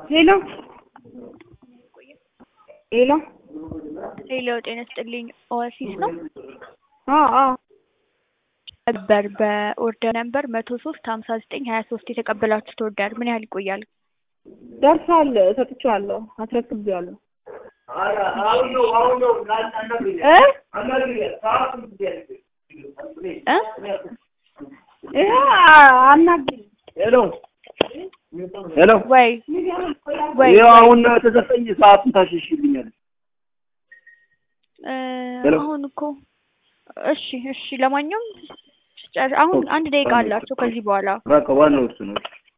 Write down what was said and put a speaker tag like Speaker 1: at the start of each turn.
Speaker 1: ሄሎ ሄሎ
Speaker 2: ሄሎ ጤና ይስጥልኝ ኦአሲስ ነው
Speaker 1: አዎ አዎ
Speaker 2: ነበር በኦርደር ነበር መቶ ሶስት ሀምሳ ዘጠኝ ሀያ ሶስት የተቀበላችሁት ኦርደር ምን ያህል ይቆያል?
Speaker 1: ደርሷል ሰጥቼዋለሁ አስረክቤዋለሁ እ
Speaker 2: እ
Speaker 1: ይኸው አናግሪኝ
Speaker 3: ሄሎ ሄሎ
Speaker 2: ወይ ወይ
Speaker 3: ይኸው አሁን ተሰጠኝ ሰዓቱን ታሸሽልኛለች።
Speaker 2: እ
Speaker 3: ሄሎ።
Speaker 2: አሁን እኮ እሺ እሺ ለማንኛውም ጨር- አሁን አንድ ደቂቃ አላቸው ከዚህ በኋላ
Speaker 3: በቃ ዋናው እሱ ነው።